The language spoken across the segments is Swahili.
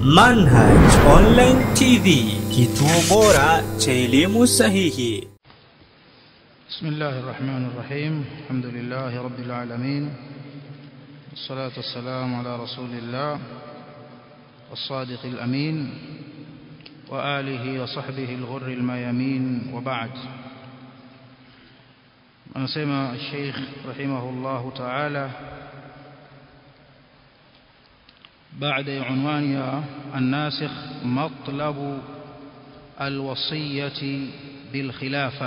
Manhaj Online TV, kituo bora cha elimu sahihi. بسم الله الرحمن الرحيم الحمد لله رب العالمين والصلاة والسلام على رسول الله الصادق الأمين وآله وصحبه الغر الميامين وبعد أنسمى الشيخ رحمه الله تعالى بعد عنوان الناسخ مطلب الوصية بالخلافة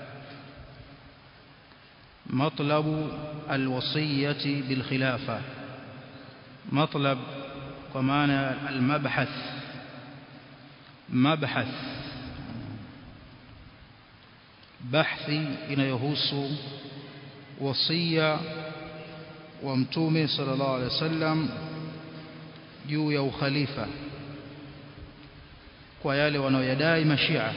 مطلب الوصية بالخلافة مطلب ومعنى المبحث مبحث بحثي inayohusu wasia wa mtume sallallahu alaihi wasallam juu ya ukhalifa kwa yale wanaoyadai mashia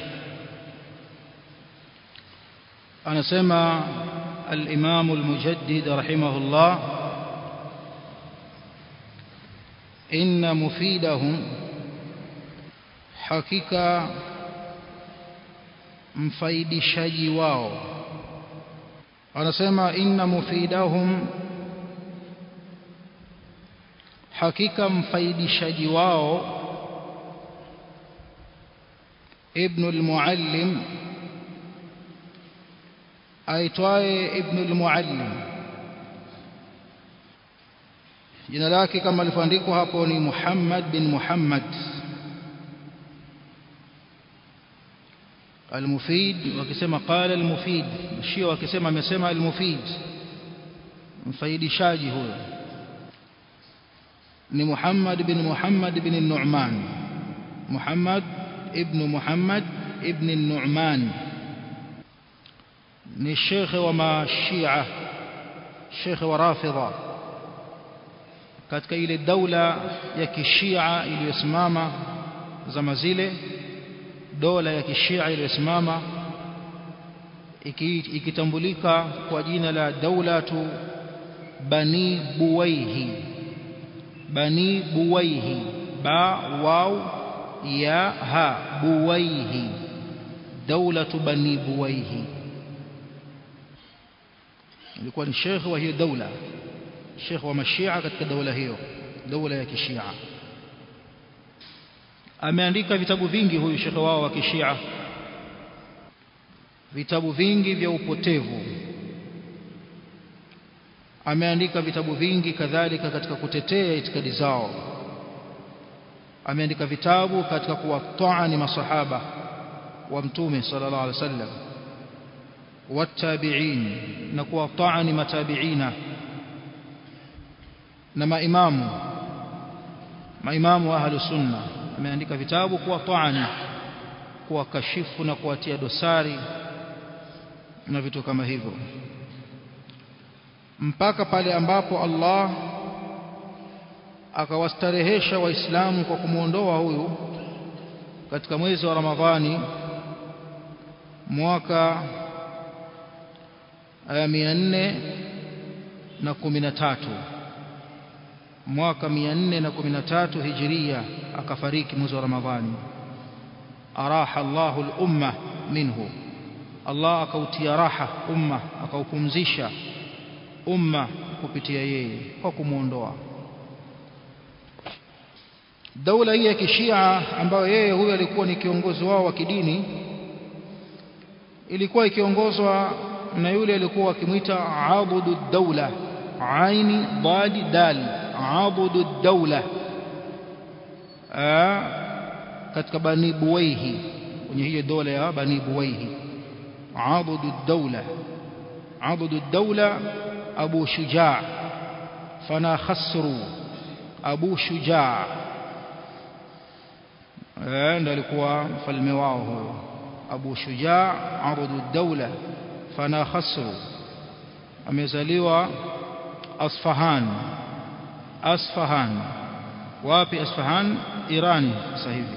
anasema الإمام المجدد رحمه الله إن مفيدهم حقيقة mfaidishaji wao anasema inna mufidahum hakika mfaidishaji wao ibn al-muallim aitwaye ibn al-muallim jina lake kama alivyoandikwa hapo ni Muhammad bin Muhammad al-mufid wakisema qala al-mufid shio wakisema amesema al-mufid mfaidishaji huyo ni Muhammad bin Muhammad bin Nu'man Muhammad ibn Muhammad ibn Nu'man ni shekhe wa mashia shekhe wa rafidha katika ile daula ya kishia iliyosimama zama zile dola ya kishia iliyosimama ikitambulika kwa jina la daulatu bani buwaihi bani buwaihi ba waw ya ha buwaihi daulatu bani buwaihi ilikuwa ni shekhe wa hiyo daula shekhe wa mashia katika daula hiyo daula ya kishia ameandika vitabu vingi huyu shekhe wao wa kishia vitabu vingi vya upotevu ameandika vitabu vingi kadhalika katika kutetea itikadi zao ameandika vitabu katika kuwataani masahaba wa mtume sallallahu alaihi wasallam والتابعين نكوا طعن متابعين na maimamu maimamu wa ahlu sunna ameandika vitabu kuwa taani kuwa kashifu na kuwatia dosari na vitu kama hivyo mpaka pale ambapo Allah akawastarehesha waislamu kwa kumwondoa huyu katika mwezi wa Ramadhani mwaka mia nne na kumi na tatu mwaka mia nne na kumi na tatu hijiria akafariki mwezi wa Ramadhani araha Allahu al-umma minhu Allah akautia raha umma akaupumzisha umma kupitia yeye kwa kumwondoa daula hii ya kishia ambayo yeye huyo alikuwa ni kiongozi wao wa kidini ilikuwa ikiongozwa na yule alikuwa wakimwita abudu daula aini dadi dal abudu daula katika bani buwaihi kwenye hiyo dola ya bani buwaihi abudu daula abudu daula abu shujaa fana khasru abu shujaa ndo alikuwa mfalme wao huyo abu shujaa abudu daula fana khasru amezaliwa Asfahan Asfahan wapi Asfahan Irani sasa hivi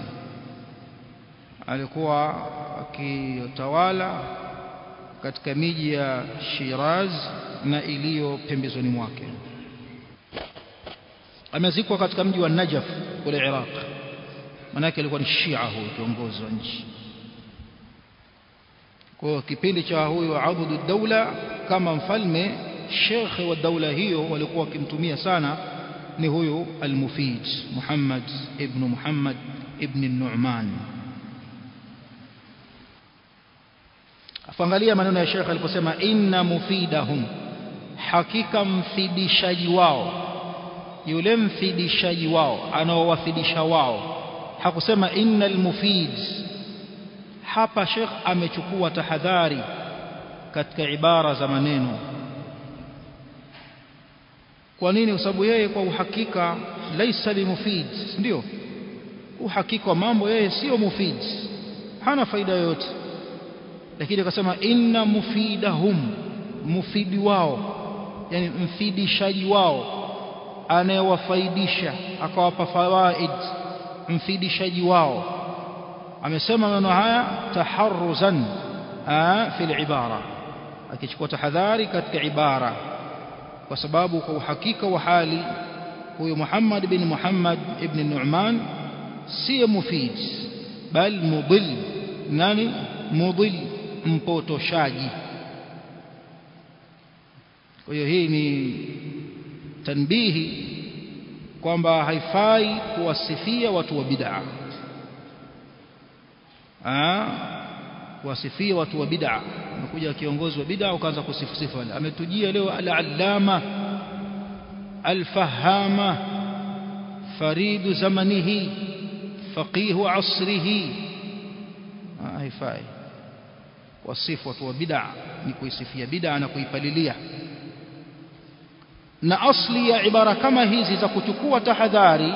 alikuwa akitawala katika miji ya Shiraz na iliyo pembezoni mwake amezikwa katika mji wa Najaf kule Iraq manake alikuwa ni Shia huyo kiongozi wa nchi kwa hiyo kipindi cha huyo abudu daula kama mfalme shekhe wa daula hiyo walikuwa wakimtumia sana ni huyu al-Mufid Muhammad ibn Muhammad ibn Nu'man afangalia maneno ya shekhe aliposema inna mufidahum hakika mfidishaji wao yule mfidishaji wao anaowafidisha wao hakusema innal mufid hapa shekh amechukua tahadhari katika ibara za maneno kwa nini kwa sababu yeye kwa uhakika laisa limufid ndio uhakika wa mambo yeye sio mufid hana faida yoyote lakini akasema inna mufidahum mufidi wao yani mfidishaji wao anayewafaidisha akawapa fawaid mfidishaji wao amesema maneno haya taharruzan fi al-ibara akichukua tahadhari katika ibara kwa sababu kwa uhakika wa hali huyu Muhammad bin Muhammad ibn Nu'man si mufid bal mudil nani mudil mpotoshaji kwa hiyo hii ni tanbihi kwamba haifai kuwasifia watu wa bid'a kuwasifia watu wa bid'a umekuja kiongozi wa bid'a ukaanza kusifu sifa wale ametujia leo al-allama al-fahama faridu zamanihi faqihu asrihi haifai wasifu watu wa bid'a ni kuisifia bid'a na kuipalilia na asli ya ibara kama hizi za kuchukua tahadhari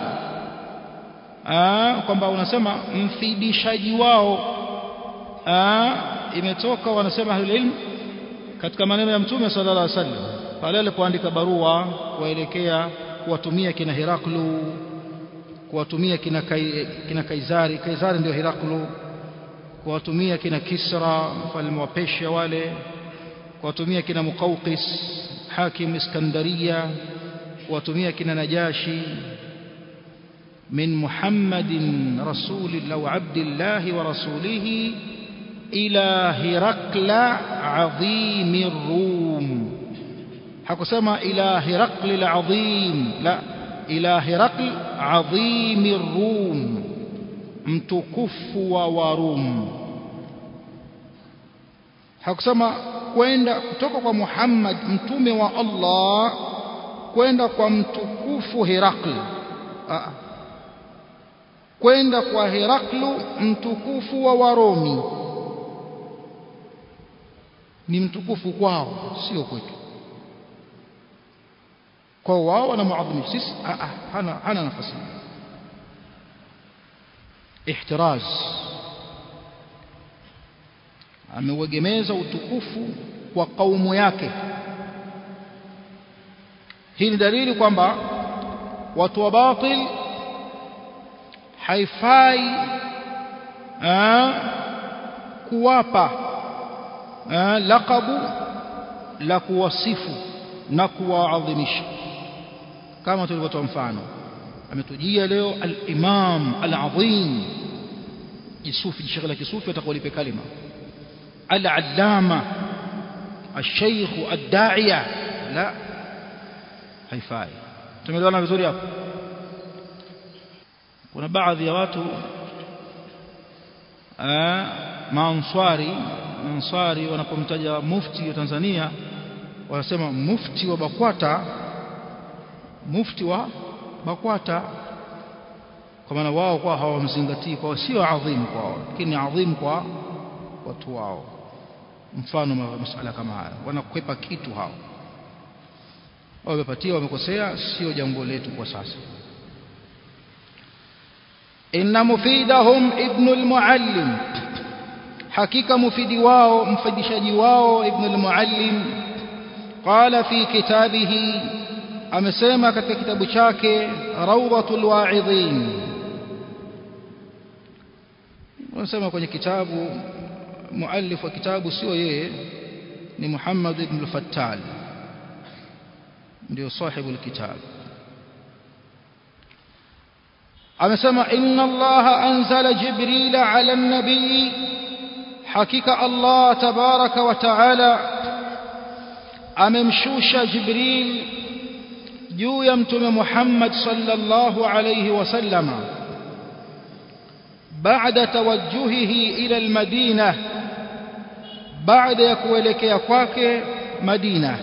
kwamba unasema mfidishaji wao aa, imetoka wanasema ahlul ilm katika maneno ya mtume sallallahu alaihi wasallam pale alipoandika barua kuelekea kuwatumia kina Heraklu kuwatumia kina, kai, kina Kaisari Kaisari ndio Heraklu kuwatumia kina Kisra mfalme wa Persia wale kuwatumia kina Muqawqis hakim Iskandaria kuwatumia kina Najashi من محمد رسول الله وعبد الله ورسوله إلى هرقل عظيم الروم حكسما إلى هرقل العظيم لا إلى هرقل عظيم الروم متكف ووروم hakusema kwenda kutoka kwa Muhammad mtume wa Allah kwenda kwa mtukufu Herakli kwenda kwa Heraklu mtukufu wa Waromi ni mtukufu kwao sio kwetu kwa wao wanamuadhimisha sisi hana hana nafasi ihtiraz ameuegemeza utukufu kwa kaumu yake hii ni dalili kwamba watu wa batil haifai aa, kuwapa aa, laqabu la kuwasifu na kuwaadhimisha kama tulivyotoa mfano ametujia leo al-imam al-azim jisufi jishaghala kisufi atakulipe kalima al-allama الشيخ الداعية لا haifai tumeelewana vizuri hapo kuna baadhi ya watu maanswari answari wanapomtaja mufti wa Tanzania wanasema mufti wa Bakwata mufti wa Bakwata kwa maana wao kwa hawamzingatii kwa sio adhimu kwao lakini adhimu kwa watu wao mfano masala kama haya wanakwepa kitu hao wamepatia wamekosea sio jambo letu kwa sasa inna mufidahum ibn al-muallim hakika mufidi wao mfidishaji wao ibn al-muallim qala fi kitabihi amesema katika kitabu chake rawdatul wa'idhin wanasema kwenye kitabu muallif wa kitabu sio yeye ni Muhammad ibn al-Fattal ndio sahibu al-kitab amesema inna allaha anzala jibrila ala nabii hakika allah tabaraka wa taala amemshusha jibril juu ya mtume muhammad sallallahu alayhi wasallama baada tawajjuhihi ila almadina baada ya kuelekea kwake madina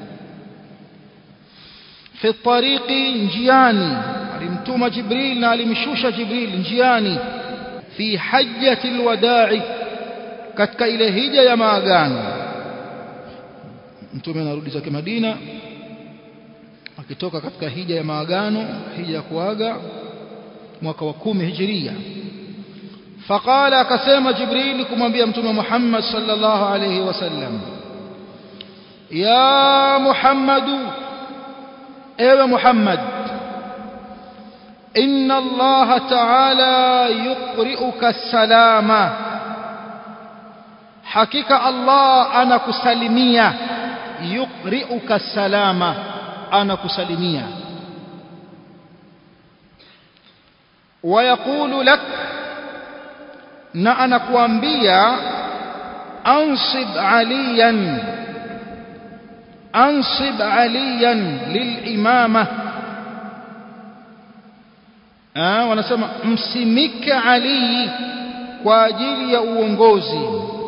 fi tariqi njiani alimtuma jibril na alimshusha jibril njiani fi hajjati alwada'i katika ile hija ya maagano mtume anarudi zake madina akitoka katika hija ya maagano hija ya kuaga mwaka wa kumi hijiria فقال akasema jibril kumwambia mtume Muhammad sallallahu alayhi wasallam ya Muhammadu ewe Muhammad inna Allah ta'ala yuqri'uka salama hakika Allah anakusalimia yuqri'uka salama anakusalimia ويقول لك na anakuambia ansib aliyan ansib aliyan lilimama ah wanasema msimike ali kwa ajili ya uongozi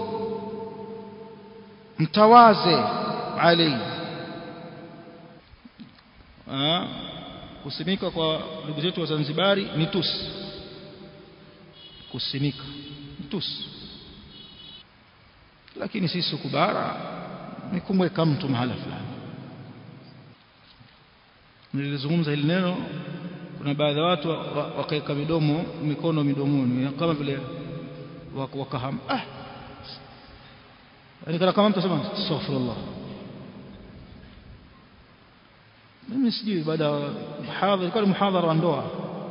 mtawaze ali ah kusimika kwa ndugu zetu wa Zanzibari ni tusi kusimika tusi lakini sisi kubara ni kumweka mtu mahala fulani nilizungumza hili neno kuna baadhi ya watu wakaweka midomo mikono midomoni kama vile wakaham ah yani kana kama mtu asema astaghfirullah mimi sijui baada ya muhadhara ilikuwa ni muhadhara wa ndoa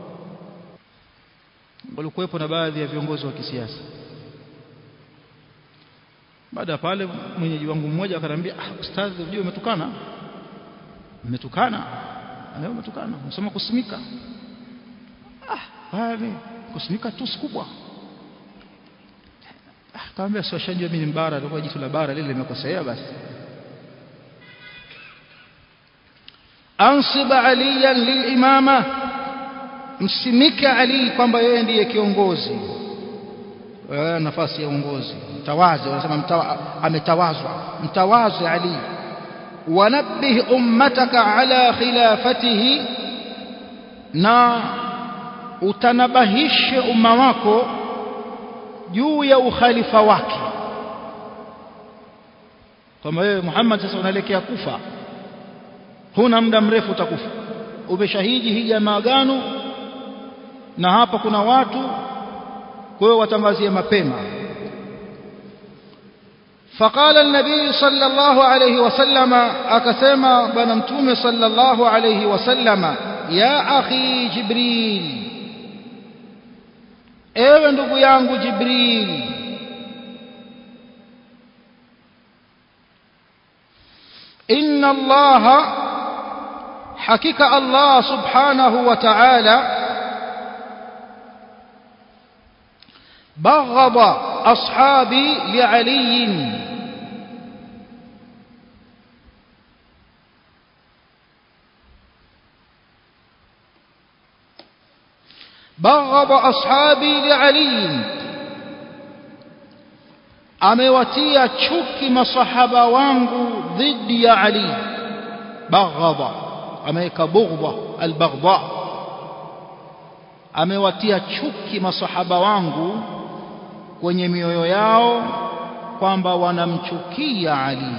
walikuwepo na baadhi ya viongozi wa kisiasa baada ya pale mwenyeji wangu mmoja akaniambia ah ustadhi unajua umetukana umetukana leo umetukana unasema kusimika ah bali kusimika tu kubwa ah kaambia sio shanjua mimi ni mbara ndio jitu la bara lile limekosea basi ansib aliyan lilimama msimike Ali kwamba yeye ndiye kiongozi nafasi ya uongozi mtawaze wanasema mtawa, ametawazwa mtawaze Ali wanabbih ummataka ala khilafatihi na utanabahishe umma wako juu ya ukhalifa wake kwamba wewe Muhammad sasa unaelekea kufa huna muda mrefu utakufa umeshahidi hija ya maagano na hapa kuna watu kwa hiyo watangazie mapema فقال النبي صلى الله عليه وسلم أكسما بنمتوم صلى الله عليه وسلم يا أخي جبريل ewe ndugu yangu jibril inna allaha hakika allah subhanahu wa ta'ala بغض أصحابي لعلي بغض أصحابي لعلي amewatia chuki masahaba wangu dhidi ya Ali baghadha ameweka bughdha albaghdha amewatia chuki masahaba wangu kwenye mioyo yao kwamba wanamchukia Ali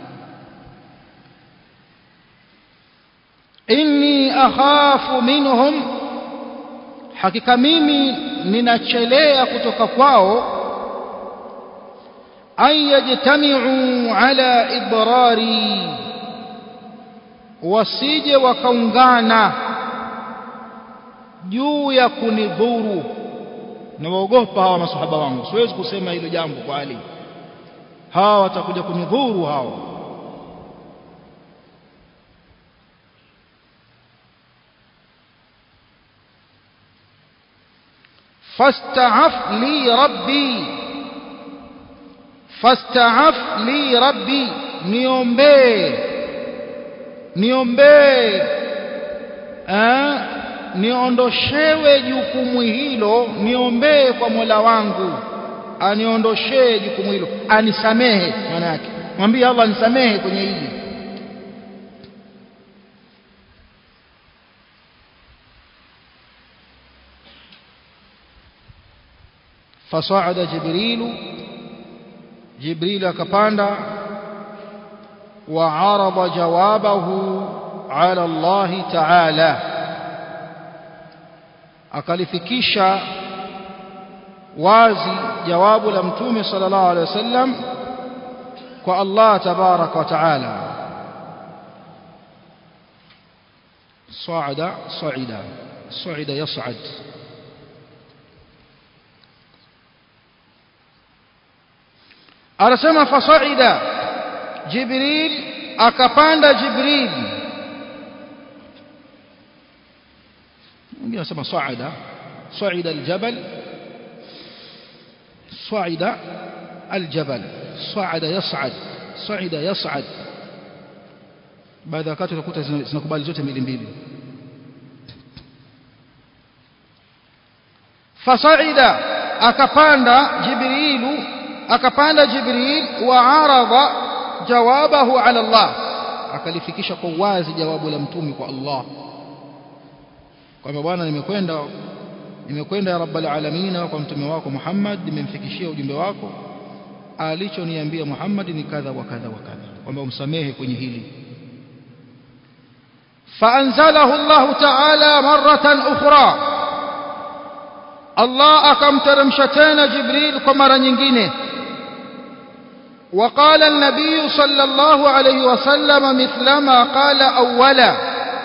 inni akhafu minhum hakika mimi ninachelea kutoka kwao an yajtami'u ala idrari wasije wakaungana juu ya kunidhuru nawaogopa hawa masahaba wangu siwezi kusema hilo jambo kwa Ali hawa watakuja kunidhuru hao fasta'af li rabbi fasta'af li rabbi niombee niombee eh niondoshewe jukumu hilo niombee kwa Mola wangu aniondoshee jukumu hilo anisamehe maana yake mwambie Allah nisamehe kwenye hili فصعد جبريل جبريل كباندا وعرض جوابه على الله تعالى akalifikisha wazi jawabu la mtume sallallahu alaihi wasallam kwa Allah tabarak wa taala صعد صعد صعد يصعد anasema fasaida jibril akapanda jibril mwingine anasema saada saida aljabal saida aljabal saada yas'ad saida yas'ad baadhi ya wakati utakuta zinakubali zote mbili mbili fasaida akapanda jibrilu akapanda jibril wa aradha jawabahu ala Allah akalifikisha kwa wazi jawabu la mtume kwa Allah kwamba bwana nimekwenda nimekwenda ya rabbal alamin kwa mtume wako Muhammad nimemfikishia ujumbe wako alichoniambia Muhammad ni kadha wa kadha wa kadha kwamba umsamehe kwenye hili فأنزله الله تعالى مرة أخرى الله أكم ترمشتين جبريل كمرة nyingine وقال النبي صلى الله عليه وسلم مثلما قال أولا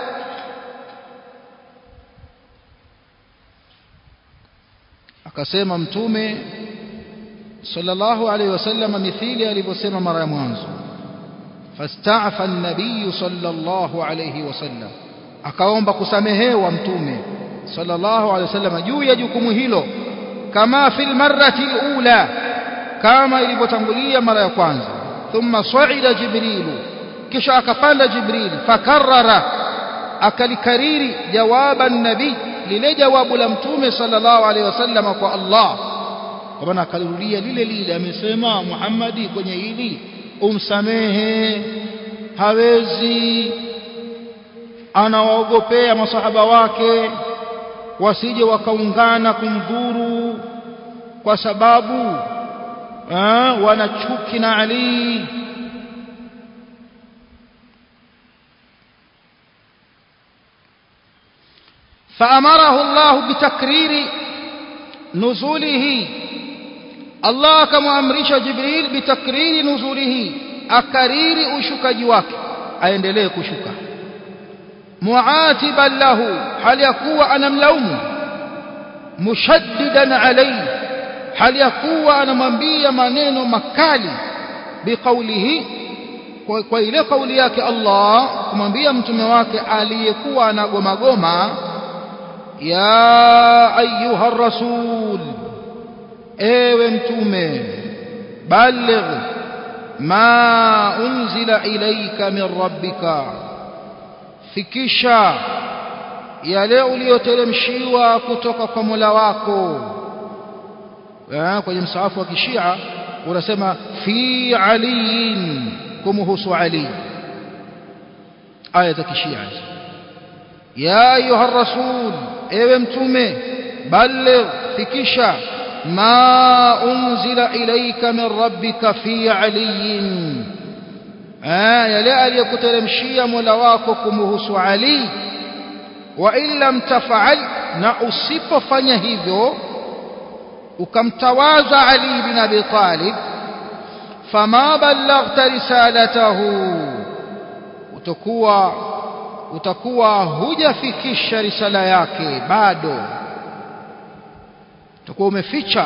akasema mtume sallallahu alayhi wasallam mithili alivyosema mara ya mwanzo fasta'afa an-nabiy sallallahu alayhi wasallam akaomba kusamehewa mtume sallallahu alayhi wasallam juu ya jukumu hilo kama fil marrati al-ula kama ilivyotangulia mara ya kwanza thumma sa'ida jibrilu kisha akapanda jibril fakarrara akalikariri jawaba nabii lile jawabu la mtume sallallahu alaihi wasallam kwa Allah kwa maana akalirudia lile lile amesema Muhammadi kwenye hili umsamehe hawezi anawaogopea masahaba wake wasije wakaungana kumdhuru kwa sababu wana chuki na Ali فأمره الله بتكرير نزوله الله كما أمرش جبريل بتكرير نزوله أكرير أشكج wake aendelee kushuka muatiban lahu hali ya kuwa anamlaumu mushaddidan alayhi hali ya kuwa anamwambia maneno makali biqaulihi kwa, kwa ile kauli yake Allah kumwambia mtume wake aliyekuwa anagoma goma ya ayuha rasul ewe mtume baligh ma unzila ilayka min rabbika fikisha yale uliyoteremshiwa kutoka kwa Mola wako kwenye msaafu wa kishia unasema fi aliyin kumhusu ali aya za kishia ya ayuha rasul ewe mtume baligh fikisha ma unzila ilayka min rabbika fi aliyin yale aliyokuteremshia Mola wako kumhusu Ali wa in lam taf'al na usipofanya hivyo ukamtawaza Ali bin Abi Talib fama ballaghta risalatahu utakuwa utakuwa hujafikisha risala yake bado utakuwa umeficha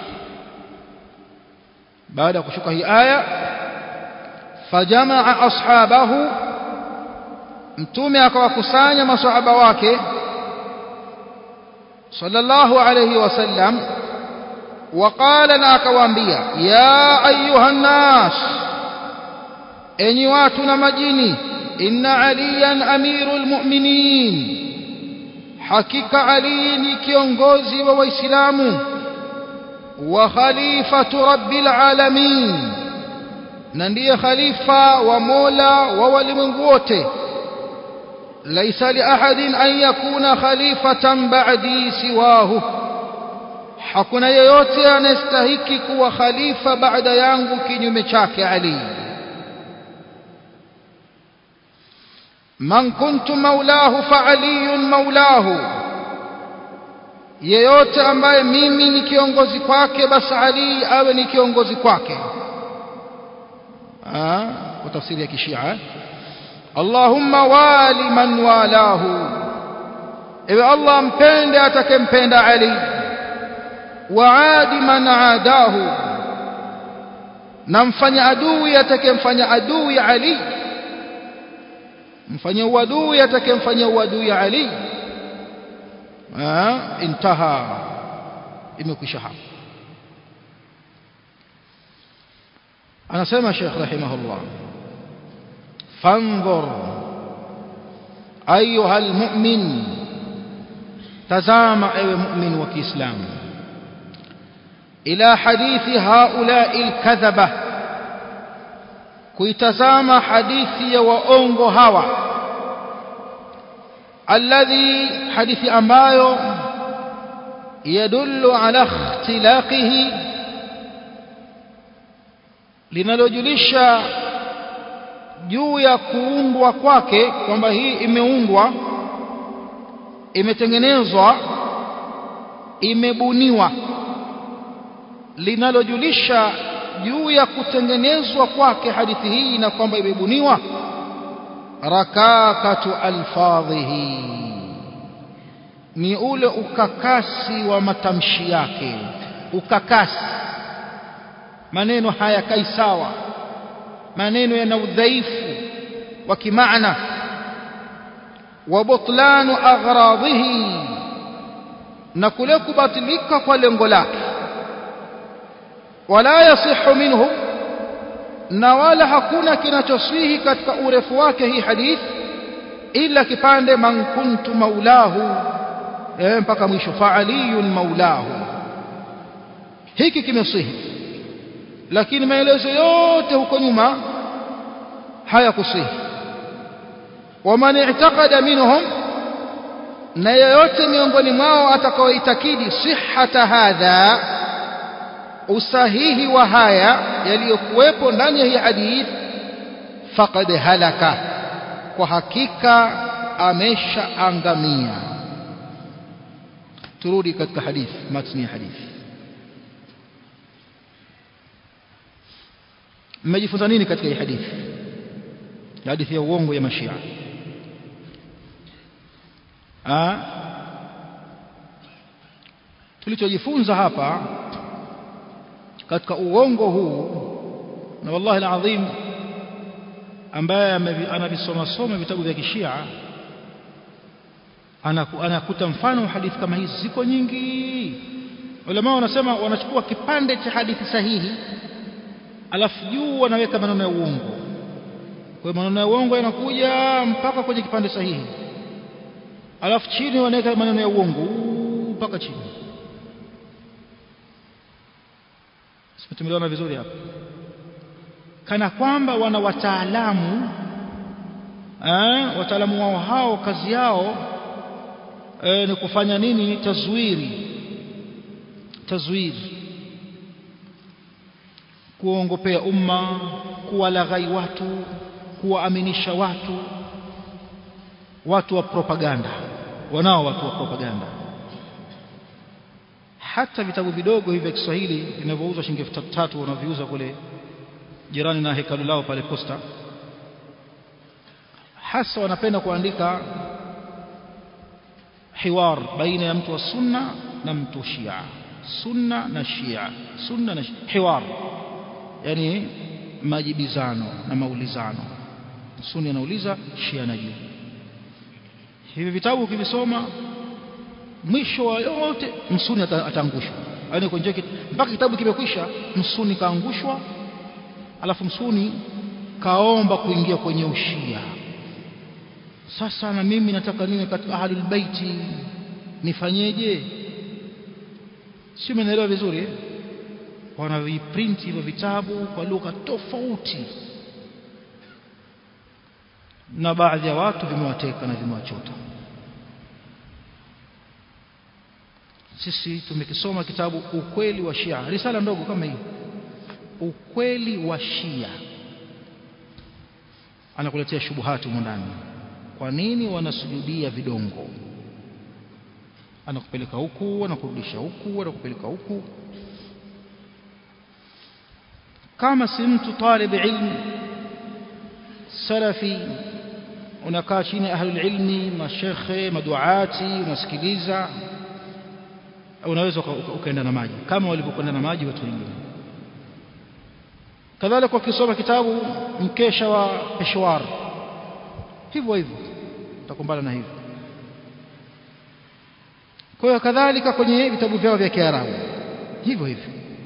baada ya kushuka hii aya fajamaa ashabahu mtume akawakusanya masahaba wake sallallahu alayhi wasallam waqala na akawaambia ya ayuha nnas enyi watu na majini inna aliyan amirul mu'minin hakika ali ni kiongozi wa waislamu wa khalifatu rabbil alamin na ndiye khalifa wa mola wa walimwengu wote laisa li ahadin an yakuna khalifatan ba'di siwahu hakuna yeyote anastahiki kuwa khalifa baada yangu kinyume chake ali man kuntu maulahu fa aliyun maulahu yeyote ambaye mimi ni kiongozi kwake basi ali awe ni kiongozi kwake kwa tafsiri ya kishia Allahumma wali man walahu ewe Allah mpende atakempenda Ali waadi man aadahu na mfanya adui atakemfanya adui Ali mfanya uadui atakemfanya uadui Ali intaha imekwisha hapo anasema Sheikh rahimahullah fanzur ayuha almu'min tazama ewe mu'min wa Kiislamu ila hadithi haula'i alkadhaba kuitazama hadithi ya waongo hawa alladhi hadithi ambayo yadullu ala ikhtilaqihi linalojulisha juu ya kuundwa kwake kwamba hii imeundwa imetengenezwa imebuniwa linalojulisha juu ya kutengenezwa kwake hadithi hii na kwamba imebuniwa rakakatu alfadhihi ni ule ukakasi wa matamshi yake ukakasi maneno hayakai sawa maneno yana udhaifu wa kimaana wa butlanu aghradhihi na kule kubatilika kwa lengo lake wala yasihu minhu na wala hakuna kinachoswihi katika urefu wake hii hadith ila kipande man kuntu maulahu eh, mpaka mwisho faaliyun maulahu hiki kimeswihi lakini maelezo yote huko nyuma hayakusihi waman i'taqada minhum na yeyote miongoni mwao atakaoitakidi sihhata hadha usahihi wa haya yaliyokuwepo ndani ya hii hadith faqad halaka kwa hakika ameshaangamia turudi katika hadith matni ya hadithi mmejifunza nini katika hii hadithi hadithi ya uongo ya mashia ah tulichojifunza hapa katika uongo huu na wallahi alazim ambaye anavisoma soma vitabu vya kishia anakuta mfano hadithi kama hizi ziko nyingi ulama wanasema wanachukua kipande cha hadithi sahihi alafu juu wanaweka maneno ya uongo kwa hiyo maneno ya uongo yanakuja mpaka kwenye kipande sahihi alafu chini wanaweka maneno ya uongo mpaka chini tumeelewana vizuri hapa kana kwamba wana wataalamu eh, wataalamu wao hao kazi yao eh, ni kufanya nini tazwiri tazwiri kuongopea umma kuwalaghai watu kuwaaminisha watu watu wa propaganda wanao watu wa propaganda hata vitabu vidogo hivi vya Kiswahili vinavyouzwa shilingi elfu tatu wanaviuza kule jirani na hekalu lao pale posta hasa wanapenda kuandika hiwar baina ya mtu wa sunna na mtu wa shia sunna na shia sunna na shia. hiwar yani majibizano na maulizano sunni anauliza shia anajibu hivi vitabu ukivisoma mwisho wa yote msuni ataangushwa yaani kwenye mpaka kitabu kimekwisha msuni kaangushwa alafu msuni kaomba kuingia kwenye ushia sasa na mimi nataka niwe katika ahlul baiti nifanyeje si umeelewa vizuri eh? wanaviprint hivyo vitabu kwa lugha tofauti na baadhi ya watu vimewateka na vimewachota sisi tumekisoma kitabu ukweli wa Shia risala ndogo kama hii ukweli wa Shia anakuletea shubuhati humo ndani kwa nini wanasujudia vidongo anakupeleka huku anakurudisha huku anakupeleka huku kama si mtu talib ilmu salafi unakaa chini ya ahlul ilmi mashekhe maduati unasikiliza unaweza ukaenda na maji kama walivyokwenda na maji watu wengine kadhalika ukisoma kitabu mkesha wa Peshawar hivyo hivyo utakumbana na hivyo kwa hiyo kadhalika kwenye vitabu vyao vya Kiarabu hivyo hivyo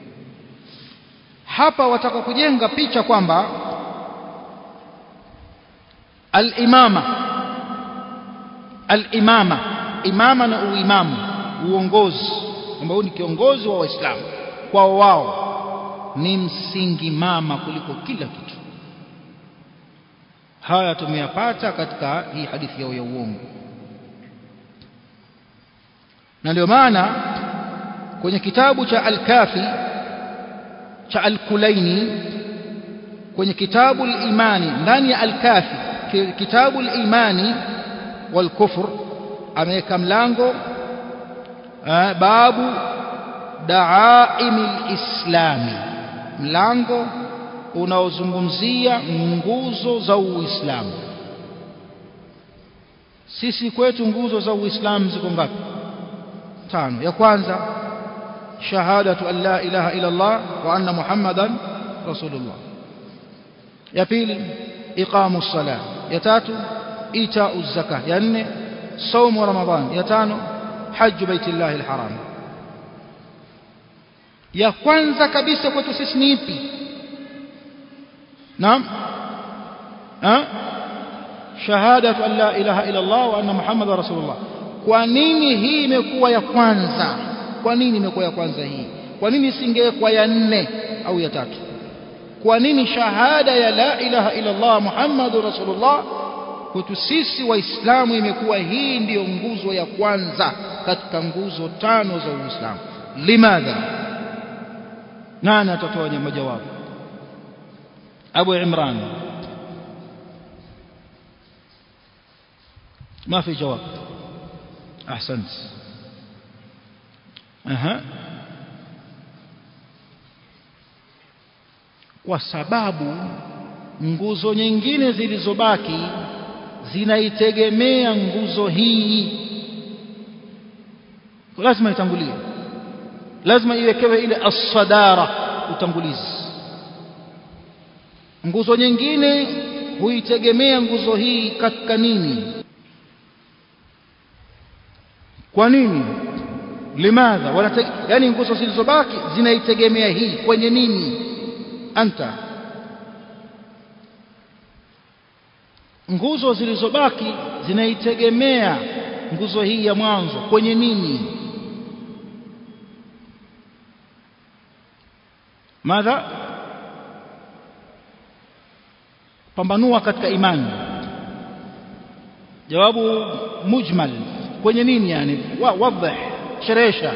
hapa wataka kujenga picha kwamba al-imama al-imama imama na uimamu uongozi ambao ni kiongozi wa waislamu kwao wao ni msingi mama kuliko kila kitu haya tumeyapata katika hii hadithi yao ya uongo na ndio maana kwenye kitabu cha al-kafi cha al-kulaini kwenye kitabu al-imani ndani ya al-kafi kitabu al-imani wal kufr ameweka mlango babu daaimi lislami mlango unaozungumzia nguzo za uislamu sisi kwetu nguzo za uislamu ziko ngapi tano ya kwanza shahadatu an la ilaha illa allah wa anna muhammadan rasulullah ya pili iqamu ssalah ya tatu itau zakah ya nne saumu ramadhan ya tano haju baitillahi alharam ya kwanza kabisa kwetu sisi ni ipi naam ha shahadatu an la ilaha illa Allah wa anna muhammadar rasulullah kwa nini hii imekuwa ya kwanza kwa nini imekuwa ya kwanza hii kwa nini isingekuwa ya nne au ya tatu kwa nini shahada ya la ilaha illa Allah muhammadur rasulullah kwetu sisi waislamu imekuwa hii ndiyo nguzo ya kwanza katika nguzo tano za Uislamu limadha nani atatoa majawabu Abu Imran ما في جواب احسنت اها kwa sababu nguzo nyingine zilizobaki zinaitegemea nguzo hii lazima itangulie lazima iwekewe ile as-sadara utangulizi nguzo nyingine huitegemea nguzo hii katika nini kwa nini limadha wanate, yani nguzo zilizobaki zinaitegemea hii kwenye nini anta nguzo zilizobaki zinaitegemea nguzo hii ya mwanzo kwenye nini madha pambanua katika imani jawabu mujmal kwenye nini yani wadhih sherehesha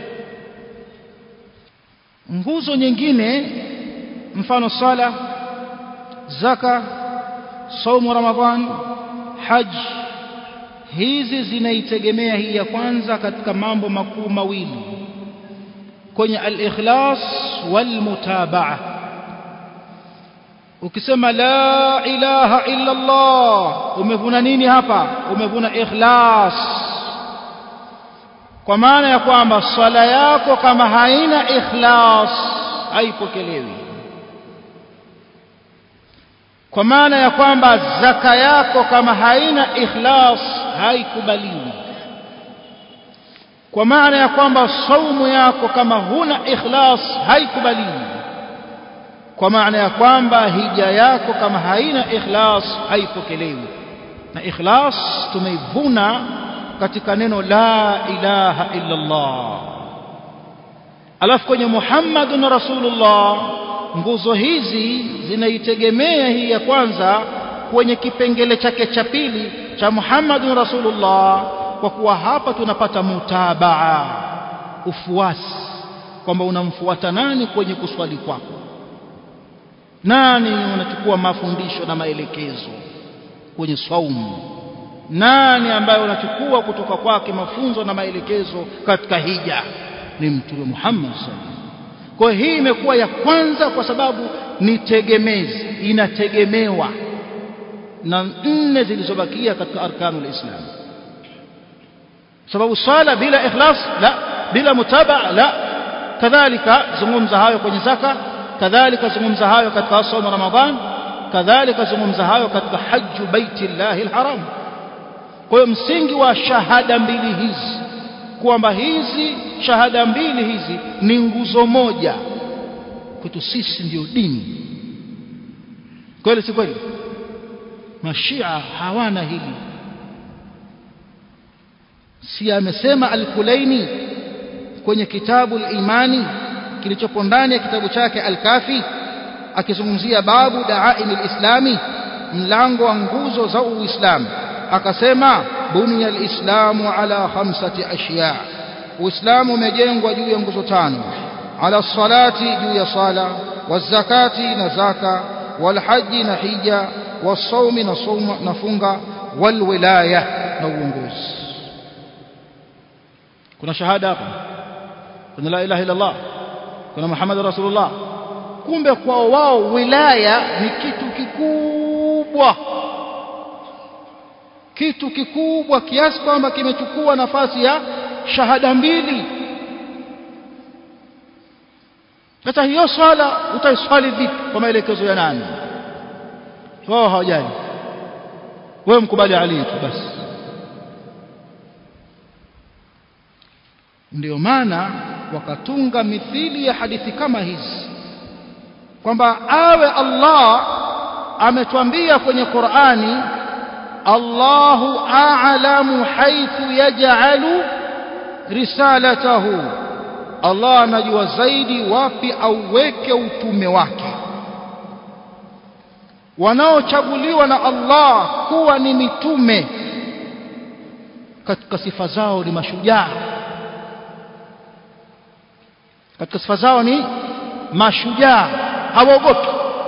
nguzo nyingine mfano sala zaka saumu ramadhan haj hizi zinaitegemea hii ya kwanza katika mambo makuu mawili kwenye al-ikhlas wal-mutabaa ukisema la ilaha illa Allah umevuna nini hapa umevuna ikhlas kwa maana ya kwamba swala yako kama haina ikhlas haipokelewi kwa maana ya kwamba zaka yako kama haina ikhlas haikubaliwi kwa maana ya kwamba saumu yako kama huna ikhlas haikubaliwi kwa maana ya kwamba hija yako kama haina ikhlas haipokelewi na ikhlas tumeivuna katika neno la ilaha illa Allah alafu kwenye Muhammadun Rasulullah nguzo hizi zinaitegemea hii ya kwanza kwenye kipengele chake cha pili cha Muhammadun Rasulullah kwa kuwa hapa tunapata mutabaa ufuasi kwamba unamfuata nani kwenye kuswali kwako nani unachukua mafundisho na maelekezo kwenye saumu nani ambaye unachukua kutoka kwake mafunzo na maelekezo katika hija ni mtume Muhammad sallallahu kwa hii imekuwa ya kwanza kwa sababu ni tegemezi inategemewa na nne zilizobakia katika arkanul islam sababu sala bila ikhlas la bila mutabaa la kadhalika zungumza hayo kwenye zaka kadhalika zungumza hayo katika saumu ramadhan kadhalika zungumza hayo katika haju baiti llahi alharam kwa hiyo msingi wa shahada mbili hizi kwamba hizi shahada mbili hizi ni nguzo moja kwetu sisi ndiyo dini kweli si kweli mashia hawana hili si amesema al-Kulaini kwenye kitabu al-Imani kilichopo ndani ya kitabu chake al-Kafi akizungumzia babu da'aim al-Islami mlango wa nguzo za Uislamu akasema bunya al-Islamu ala khamsati ashya Uislamu umejengwa juu ya nguzo tano ala salati juu ya sala wazakati na zaka walhaji na hija wasaumi na sauma na funga walwilaya na uongozi kuna shahada hapa kuna la ilaha illa Allah kuna Muhammad rasulullah kumbe kwao wao wilaya ni kitu kikubwa kitu kikubwa kiasi kwamba kimechukua nafasi ya shahada mbili sasa hiyo swala utaiswali vipi kwa maelekezo ya nani wao hawajali wewe mkubali Ali tu basi ndio maana wakatunga mithili ya hadithi kama hizi kwamba awe Allah ametwambia kwenye Qur'ani Allahu a'lamu haythu yaj'alu risalatahu Allah anajua zaidi wapi auweke utume wake wanaochaguliwa na Allah kuwa ni mitume katika sifa zao ni mashujaa katika sifa zao ni mashujaa hawaogopi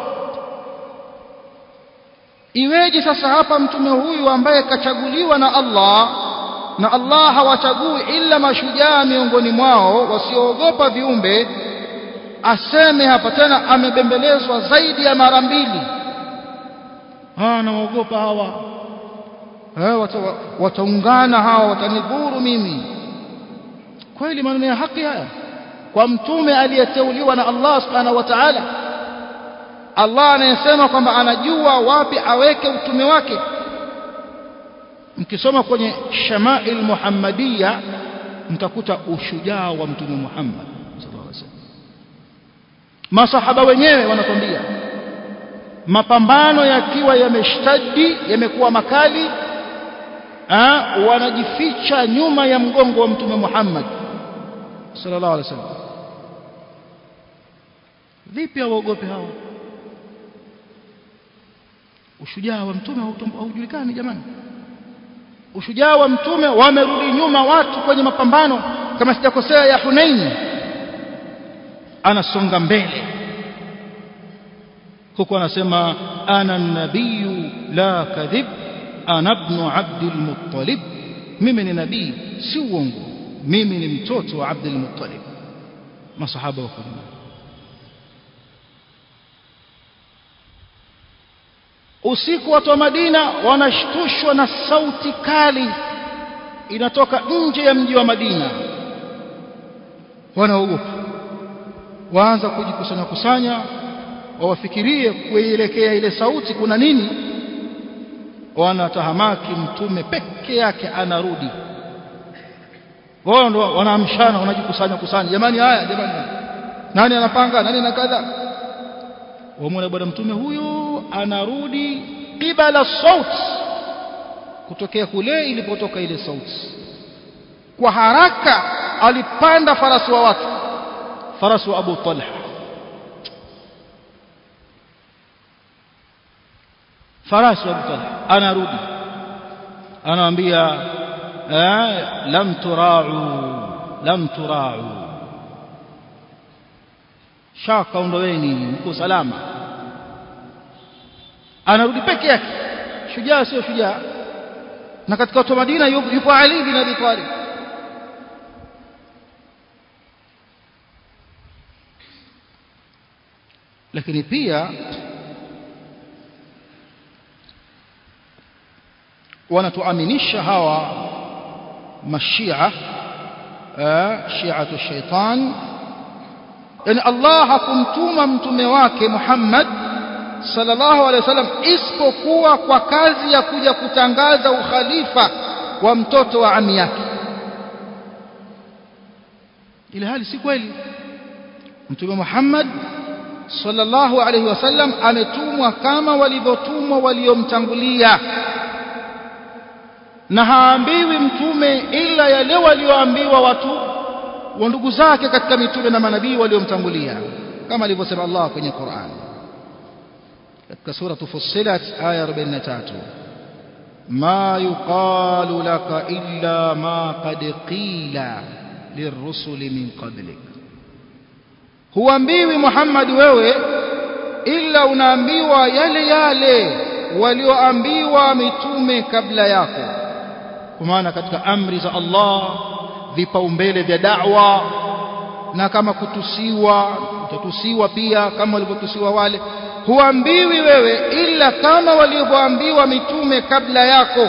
iweje sasa hapa mtume huyu ambaye kachaguliwa na Allah na Allah hawachagui ila mashujaa miongoni mwao wasioogopa viumbe aseme hapa tena amebembelezwa zaidi ya mara mbili ah naogopa hawa eh wata, wataungana hawa watanidhuru mimi kweli maneno ya haki haya kwa mtume aliyeteuliwa na Allah subhanahu wa ta'ala Allah anayesema kwamba anajua wapi aweke utume wake mkisoma kwenye Shamail Muhammadiyya mtakuta ushujaa wa mtume Muhammad sallallahu alaihi wasallam masahaba wenyewe wanakwambia mapambano yakiwa yameshtadi yamekuwa makali ha, wanajificha nyuma ya mgongo wa mtume Muhammad sallallahu alaihi wasallam vipi hawaogope hao ushujaa wa mtume haujulikani jamani ushujaa wa mtume wamerudi nyuma watu kwenye mapambano kama sijakosea ya Hunain anasonga mbele huko anasema ana nabiyu la kadhib ana ibn abdul muttalib mimi ni nabii si uongo mimi ni mtoto wa abdul muttalib masahaba wako usiku watu wa Madina wanashtushwa na sauti kali inatoka nje ya mji wa Madina wanaogopa waanza kujikusanya kusanya wawafikirie kuelekea ile sauti kuna nini wanatahamaki mtume peke yake anarudi wao ndo wanaamshana wanajikusanya kusanya jamani haya jamani nani anapanga nani na kadha wamwona bwana mtume huyo anarudi qibala saut kutokea kule ilipotoka ile sauti kwa haraka alipanda farasi wa watu farasi wa Abu Talha farasi wa Abu Talha anarudi anawaambia lam turau lam turau shaka ondoweni mko salama anarudi peke yake shujaa sio shujaa na katika watu wa Madina yupo Ali bin Abi Talib lakini pia wanatuaminisha hawa mashia shiatu shaitan yani Allah hakumtuma mtume wake Muhammad sallallahu alaihi wasallam isipokuwa kwa kazi ya kuja kutangaza ukhalifa wa mtoto wa ami yake ile hali si kweli mtume Muhammad sallallahu alaihi wasallam ametumwa kama walivyotumwa waliomtangulia na haambiwi mtume ila yale walioambiwa watu wa ndugu zake katika mitume na manabii waliomtangulia kama alivyosema Allah kwenye Qur'an katika sura Fussilat aya 43 ma yuqalu laka illa ma qad qila lirrusuli min qablik huambiwi Muhammad wewe ila unaambiwa yale yale walioambiwa mitume kabla yako kwa maana katika amri za Allah vipaumbele vya da'wa na kama kutusiwa utatusiwa pia kama walivyotusiwa wale huambiwi wewe ila kama walivyoambiwa mitume kabla yako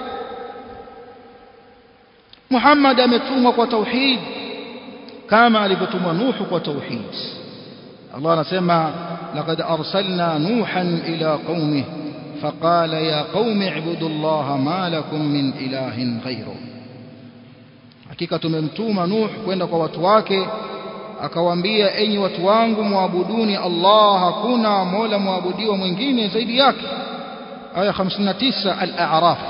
Muhammad ametumwa kwa tauhid kama alivyotumwa Nuhu kwa tauhid Allah anasema laqad arsalna nuhan ila qaumihi فقال يا قوم اعبدوا الله ما لكم من إله غيره hakika tumemtuma Nuh kwenda kwa watu wake akawaambia enyi watu wangu muabuduni Allah hakuna mola muabudiwa mwingine zaidi yake aya 59 al-a'raf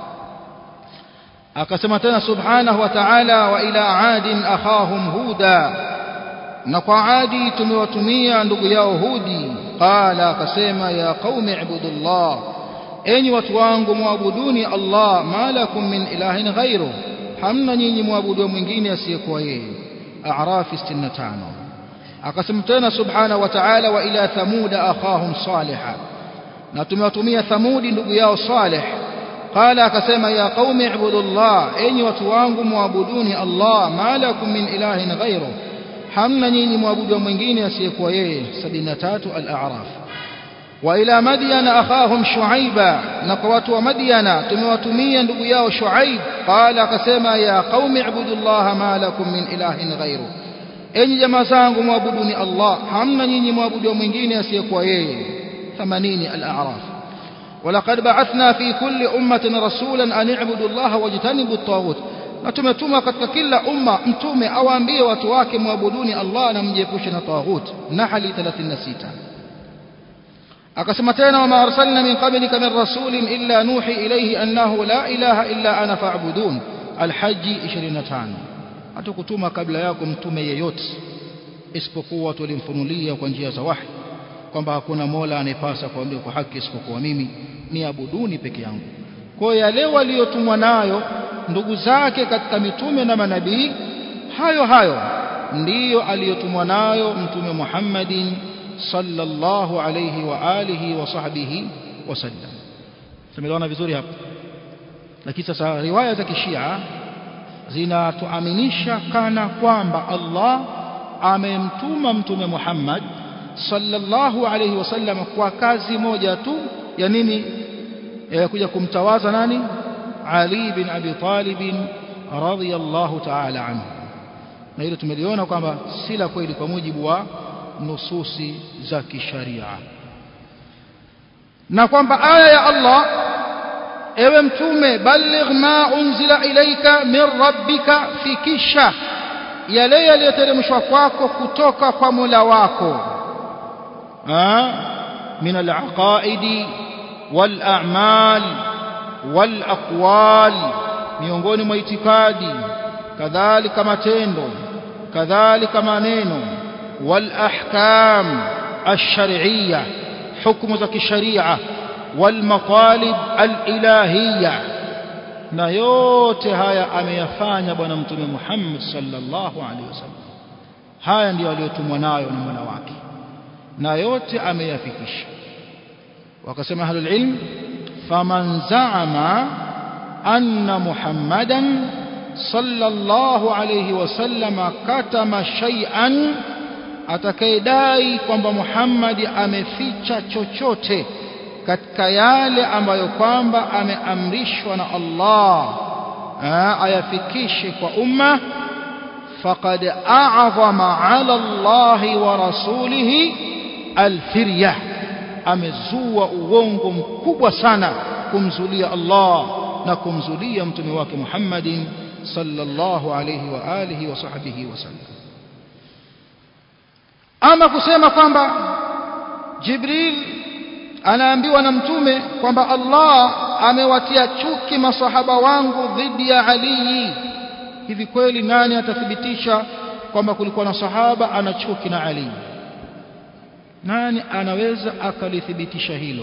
akasema tena subhanahu wa ta'ala wa ila adin akhahum huda na kwa adi tumewatumia ndugu yao hudi qala akasema ya qaumi ibudullah enyi watu wangu muabuduni Allah ma lakum min ilahin ghairu hamna nyinyi muabudu mwingine asiyekuwa yeye a'raf 65 akasema tena subhanahu wa ta'ala wa ila thamuda akhahum salihah na tumewatumia thamudi ndugu yao salih qala akasema ya qaumi ibudullah enyi watu wangu muabuduni Allah ma lakum min ilahin ghairu hamna nyinyi muabudu mwingine asiyekuwa yeye 73 al-a'raf wa ila madyana akhahum shuaiba na kwa watu wa madyana tumewatumia ndugu yao shuaib qala akasema ya qaumi ibudullah ma lakum min ilahin ghairu enyi jamaa zangu muabuduni Allah hamna nyinyi muabudu mwingine asiyekuwa yeye 80 al-a'raf ولقد بعثنا في كل أمة رسولا أن اعبدوا الله واجتنبوا الطاغوت na tumetuma katika kila umma mtume awaambie watu wake muabuduni Allah na mjiepushe na taghut nahli 36 akasema tena wama arsalna min qablika min rasulin illa nuhi ilayhi annahu la ilaha illa ana fa'budun alhajj 25 hatukutuma kabla yako mtume yeyote isipokuwa tulimfunulia kwa njia za wahi kwamba hakuna mola anayepasa kuambia kwa haki isipokuwa mimi ni abuduni peke yangu kwa yale waliotumwa nayo ndugu zake katika mitume na manabii hayo hayo ndiyo aliyotumwa nayo mtume Muhammadin sallallahu alayhi wa alihi wa sahbihi wasallam tumeelewana vizuri hapa lakini sasa riwaya za kishia zinatuaminisha kana kwamba Allah amemtuma mtume Muhammad sallallahu alayhi wasallam kwa kazi moja tu ya nini ya kuja kumtawaza nani Ali bin Abi Talib radhiyallahu ta'ala anhu na hilo tumeliona kwamba si la kweli kwa mujibu wa nususi za kisharia na kwamba aya ya Allah ewe mtume balligh ma unzila ilaika min rabbika fikisha yale yaliyoteremshwa kwako kutoka kwa Mola wako min alaqaidi wal-a'mal wal-aqwal miongoni mwa itikadi kadhalika matendo kadhalika maneno wal-ahkam ash-shar'iyya hukumu za kisharia wal-matalib al-ilahiyya na yote haya ameyafanya bwana mtume Muhammad sallallahu alaihi wasallam haya ndiyo aliyotumwa nayo na Mola wake na yote ameyafikisha wakasema ahlul ilm faman zaama anna muhammadan sallallahu alayhi wasallam katama shay'an atakayedai kwamba Muhammad ameficha chochote katika yale ambayo kwamba ameamrishwa na Allah ayafikishe kwa umma faqad a'zama 'ala Allah wa rasulihi alfirya amezua uongo mkubwa sana kumzulia Allah na kumzulia mtume wake Muhammadin sallallahu alayhi wa alihi wa sahbihi wasallam ama kusema kwamba Jibril anaambiwa na mtume kwamba Allah amewatia chuki masahaba wangu dhidi ya Ali hivi kweli nani atathibitisha kwamba kulikuwa na sahaba ana chuki na Ali nani anaweza akalithibitisha hilo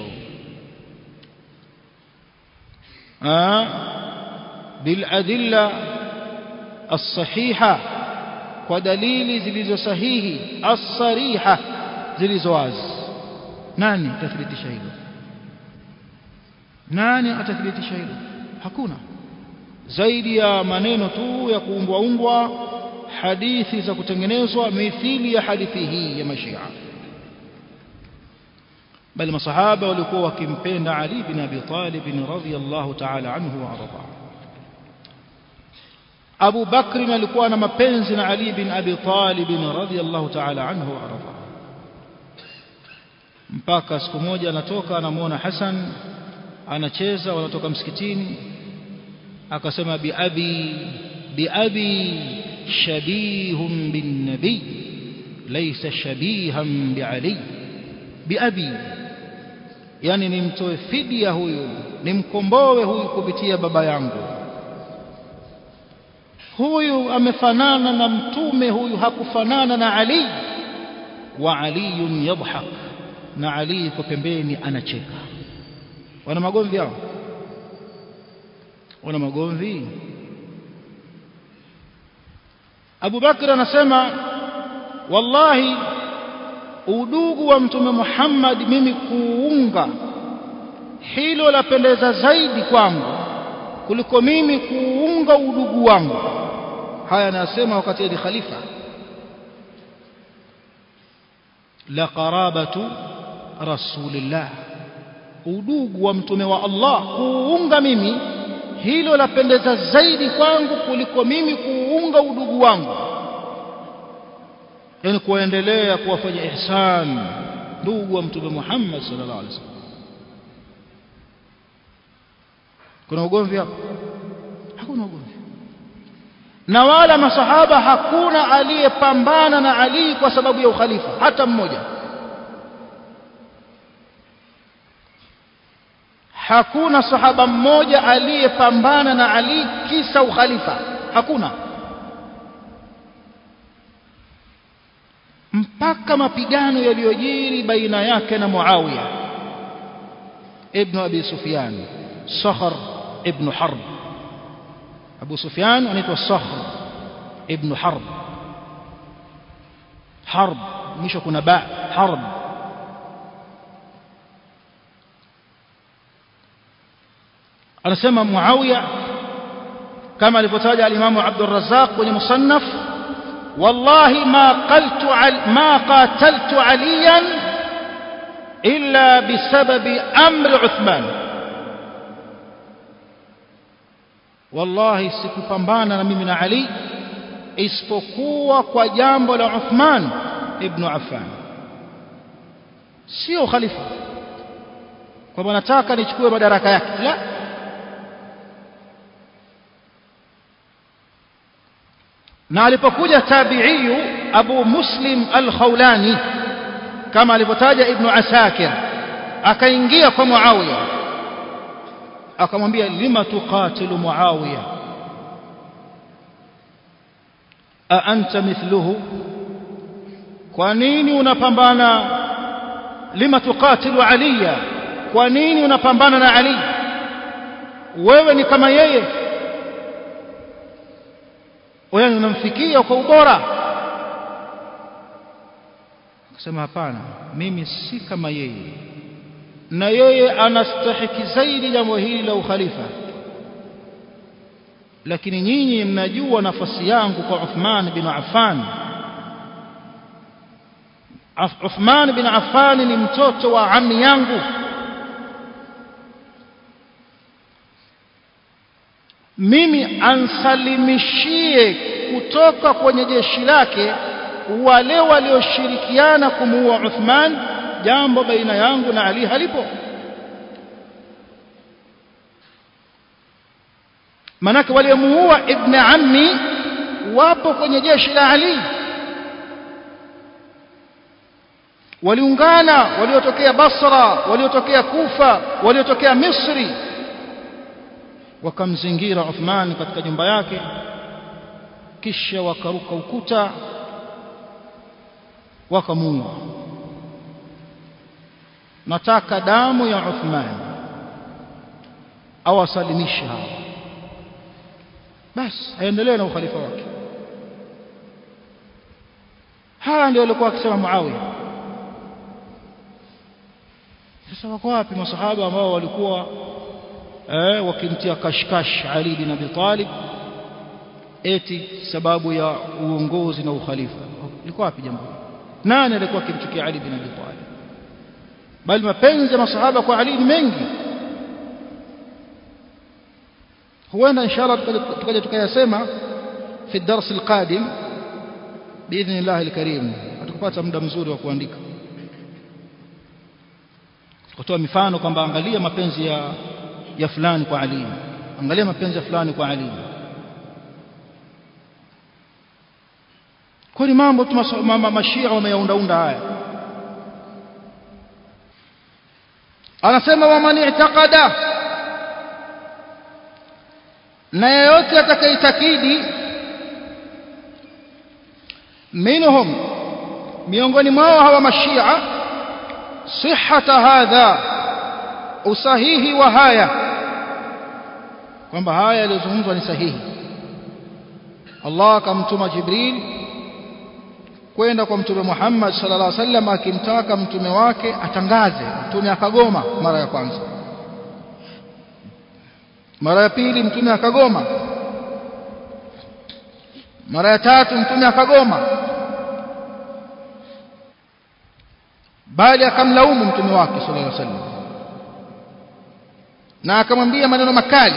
biladilla الصحيحه kwa dalili zilizo sahihi as-sariha zilizo wazi nani atathibitisha hilo nani atathibitisha hilo hakuna zaidi ya maneno tu ya kuungwa ungwa hadithi za kutengenezwa mithili ya hadithi hii ya mashia bali masahaba walikuwa wakimpenda Ali bin Abi Talib radhiyallahu ta'ala anhu wa arda Abu Bakr alikuwa na mapenzi na Ali bin Abi Talib radhiyallahu ta'ala anhu wa arda mpaka siku moja anatoka anamuona Hassan anacheza wanatoka msikitini akasema bi abi bi abi shabihun bin nabi laysa shabihan bi ali bi abi yani nimtoe fidia huyu nimkomboe huyu kupitia baba yangu huyu amefanana na mtume huyu hakufanana na Ali wa aliyun yadhhak na Ali yuko pembeni anacheka wana magomvi hao wana magomvi Abu Bakr anasema wallahi udugu wa mtume Muhammad mimi kuunga hilo lapendeza zaidi kwangu kuliko mimi kuunga udugu wangu haya anasema wakati ni khalifa la qarabatu rasulillah udugu wa mtume wa Allah kuunga mimi hilo lapendeza zaidi kwangu kuliko mimi kuunga udugu wangu yani kuendelea kuwafanya ihsan ndugu wa mtume Muhammad sallallahu alaihi wasallam kuna ugomvi hapo hakuna ugomvi na wala masahaba hakuna aliyepambana na Ali kwa sababu ya ukhalifa hata mmoja hakuna sahaba mmoja aliyepambana na Ali kisa ukhalifa hakuna mpaka mapigano yaliyojiri baina yake na Muawiya ibn Abi Sufyan Sakhr ibn Harb Abu Sufyan anaitwa Sakhr ibn Harb Harb mwisho kuna ba Harb anasema Muawiya kama alivyotaja al-Imam Abdul Razzaq kwenye musannaf wallahi ma qaltu ma qataltu aliyan illa bisababi amri Uthman wallahi sikupambana na mimi na Ali isipokuwa kwa jambo la Uthman ibn Affan sio khalifa kwamba nataka nichukue madaraka yake la na alipokuja tabiiyu Abu Muslim al-Khawlani kama alivyotaja Ibn Asakir akaingia kwa Muawiya akamwambia lima tuqatilu Muawiya a anta mithluhu kwa nini unapambana lima tuqatilu aliya kwa nini unapambana na Ali wewe ni kama yeye wewe unamfikia kwa ubora akasema hapana mimi si kama yeye na yeye anastahiki zaidi jambo hili la ukhalifa lakini nyinyi mnajua nafasi yangu kwa Uthman bin Affan Uthman bin Affan ni mtoto wa ammi yangu mimi ansalimishie kutoka kwenye jeshi lake wale walioshirikiana kumuua Uthman jambo baina yangu na Ali halipo manake waliomuua ibn ammi wapo kwenye jeshi la Ali waliungana waliotokea Basra waliotokea Kufa waliotokea Misri wakamzingira Uthman katika nyumba yake kisha wakaruka ukuta wakamuua nataka damu ya Uthman awasalimishe hao basi aendelee na ukhalifa wake haya ndio alikuwa akisema Muawiya sasa wako wapi masahaba ambao walikuwa eh, wakimtia kashkash Ali bin Abi Talib eti sababu ya uongozi na ukhalifa ilikuwa wapi jambo nani alikuwa akimchukia Ali bin Abi Talib bali mapenzi ya masahaba kwa Ali ni mengi huenda inshallah tukaja tukayasema fi darsi alqadim باذن الله الكريم atakupata muda mzuri wa kuandika kutoa mifano kwamba angalia mapenzi ya ya fulani kwa Ali angalia mapenzi ya fulani kwa Ali kwani mambo tu mashia wameyaundaunda haya anasema waman i'taqada na yeyote atakaitakidi minhum miongoni mwao hawa mashia sihhata hadha usahihi wa haya kwamba haya yaliyozungumzwa ni sahihi Allah akamtuma Jibril kwenda kwa mtume Muhammad sallallahu alaihi wasallam akimtaka mtume wake atangaze mtume akagoma mara ya kwanza mara ya pili mtume akagoma mara ya tatu mtume akagoma bali akamlaumu mtume wake sallallahu alaihi wasallam na akamwambia maneno makali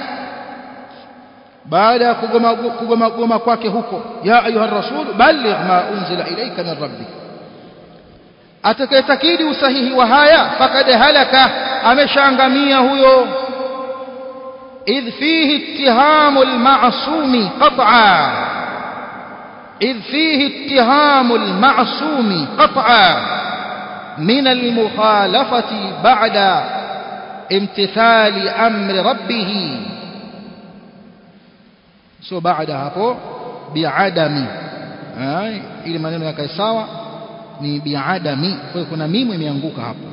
baada ya kugoma kugoma goma kwake huko ya ayuha rasul balligh ma unzila ilayka min rabbik atakayetakidi usahihi wa haya fakad halaka ameshaangamia huyo idh fihi ittihamu almasumi qat'a idh fihi ittihamu almasumi qat'a min almukhalafati ba'da imtithali amri rabbih sio baada hapo biadami ili maneno yakae sawa ni biadami kwa hiyo kuna mimu imeanguka hapo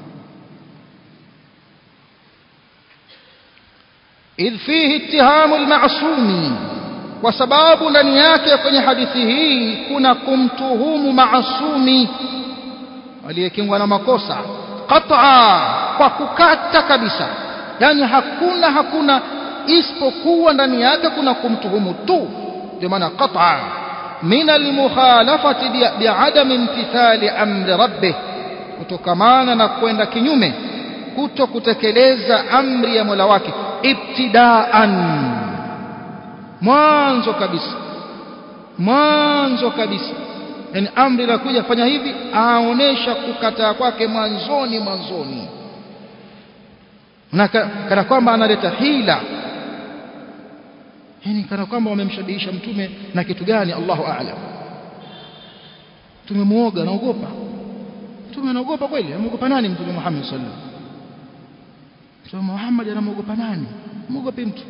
idh fihi ittihamu almasumi kwa sababu ndani yake kwenye hadithi hii kuna kumtuhumu maasumi aliyekingwa na makosa qat'a kwa kukata kabisa yani hakuna hakuna isipokuwa ndani yake kuna kumtuhumu tu ndio maana qat'a min almukhalafati bi'adami imtithali amri rabbih kutokamana na kwenda kinyume kuto kutekeleza amri ya Mola wake ibtidaan mwanzo kabisa mwanzo kabisa yani amri la kuja fanya hivi aonesha kukataa kwake mwanzoni mwanzoni na kana kwamba analeta hila yani kana kwamba wamemshabihisha mtume na kitu gani Allahu a'lam tumemuoga naogopa mtume anaogopa kweli anaogopa nani mtume Muhammad sallallahu alaihi wasallam mtume Muhammad anamuogopa nani muogope mtu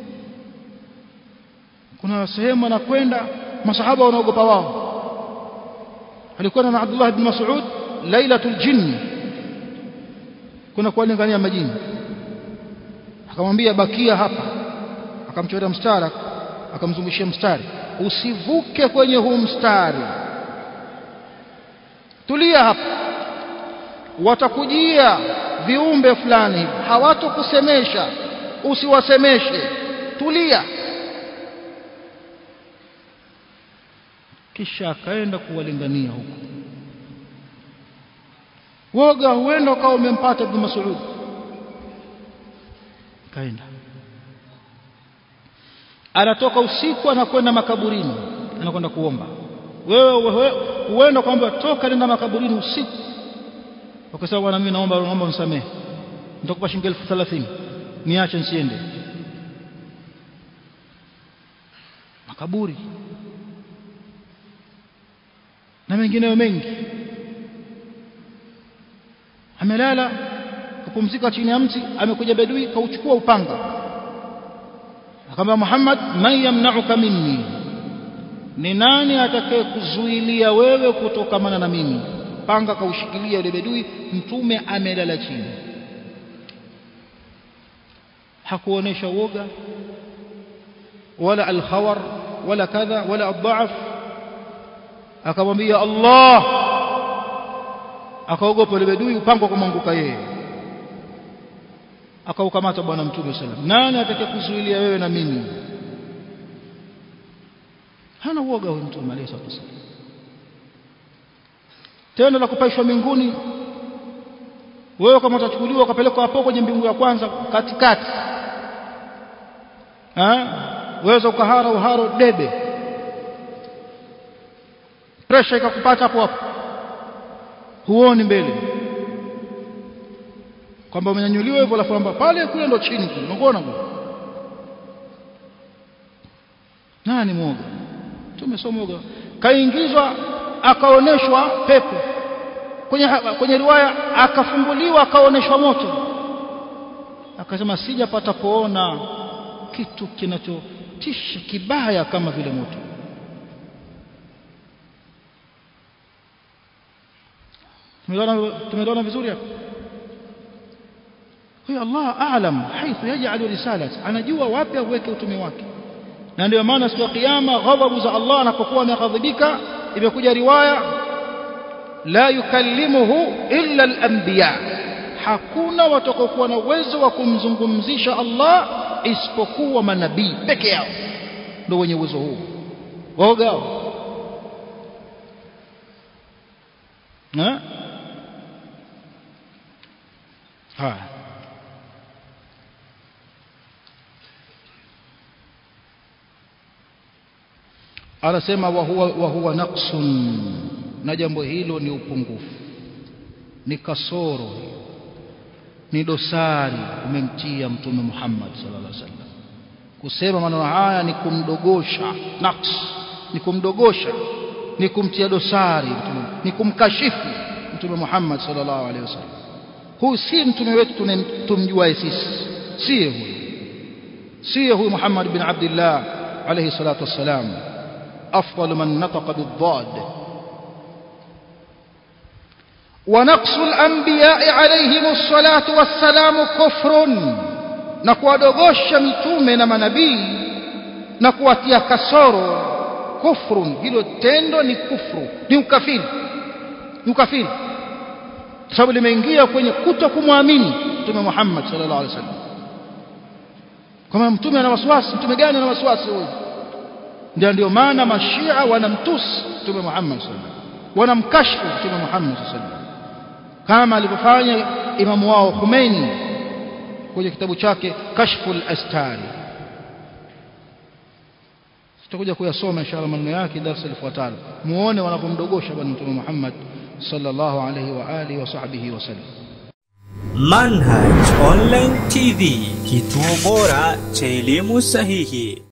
kuna sehemu anakwenda masahaba wanaogopa wao alikuwa na Abdullah ibn Mas'ud lailatul jinn kuna kuwalingania majini akamwambia bakia hapa akamchora mstari akamzungushia mstari usivuke kwenye huu mstari tulia hapa watakujia viumbe fulani hawatokusemesha usiwasemeshe tulia kisha akaenda kuwalingania huko woga huenda ukawa umempata Ibn Mas'ud kaenda anatoka usiku anakwenda makaburini anakwenda kuomba wewe huenda kwamba toka nenda makaburini usiku ukasema bwana mimi naomba naomba unisamehe nitakupa shilingi elfu thelathini niache nsiende makaburi na mengineyo mengi amelala kupumzika chini ya mti amekuja bedui kauchukua upanga akamwambia Muhammad man yamna'uka minni ni nani atakaye kuzuilia wewe kutokamana na mimi panga kaushikilia yule bedui mtume amelala chini hakuonesha woga wala alkhawar wala kadha wala adhaaf akamwambia Allah akaogopa yule bedui upanga kumwanguka yeye akaukamata bwana mtume sallam nani atakaye kuzuilia wewe na mimi hana uoga huyu mtume alayhi salatu wasallam tendo la kupaishwa mbinguni wewe kama utachukuliwa ukapelekwa hapo kwenye mbingu ya kwanza katikati ah weza ukahara uharo debe pressure ikakupata hapo hapo huoni mbele kwamba umenyanyuliwa hivyo alafu kwamba pale kule ndo chini kule unaona kule nani mwoga tumesomoga kaingizwa akaoneshwa pepo kwenye kwenye riwaya akafunguliwa akaoneshwa moto akasema sijapata kuona kitu kinachotisha kibaya kama vile moto tumeona vizuri hapo huyo Allah aalam haithu yaj'alu risalat anajua wapi aweke utume wake na ndio maana siku ya kiyama ghadhabu za Allah anapokuwa ameghadhibika imekuja riwaya la yukallimuhu illa al-anbiya hakuna watakokuwa na uwezo wa kumzungumzisha Allah isipokuwa manabii peke yao ndio wenye uwezo huu waoga ha haya anasema wa huwa, wa huwa naqsun na jambo hilo ni upungufu ni kasoro ni dosari umemtia mtume Muhammad sallallahu alaihi wasallam kusema maneno haya ni kumdogosha naqs ni kumdogosha ni kumtia dosari mtume ni kumkashifu mtume Muhammad sallallahu alaihi wasallam huyu si mtume wetu tumjuae sisi siye huyu siye huyu Muhammad bin Abdullah alayhi salatu wassalam أفضل من نطق بالضاد ونقص الأنبياء عليهم الصلاة والسلام كفر نكوى دوغوش متومة منبي نكوى تيكسور كفر هلو تندو ni kufru ni ukafiri ni ukafiri sababu limeingia kwenye kuto kumwamini mtume Muhammad sallallahu alaihi wasallam kama mtume ana wasiwasi mtume gani ana wasiwasi huyu ndio ndio maana mashia wanamtusi mtume Muhammad sallallahu alaihi wasallam wanamkashfu mtume Muhammad sallallahu alaihi wasallam kama alivyofanya imamu wao Khomeini kwenye kitabu chake Kashful Astari tutakuja kuyasoma inshallah maneno yake darasa lifuatalo muone wanapomdogosha bwana mtume Muhammad sallallahu alaihi wa alihi wa sahbihi wasallam Manhaj Online TV, kituo bora cha elimu sahihi.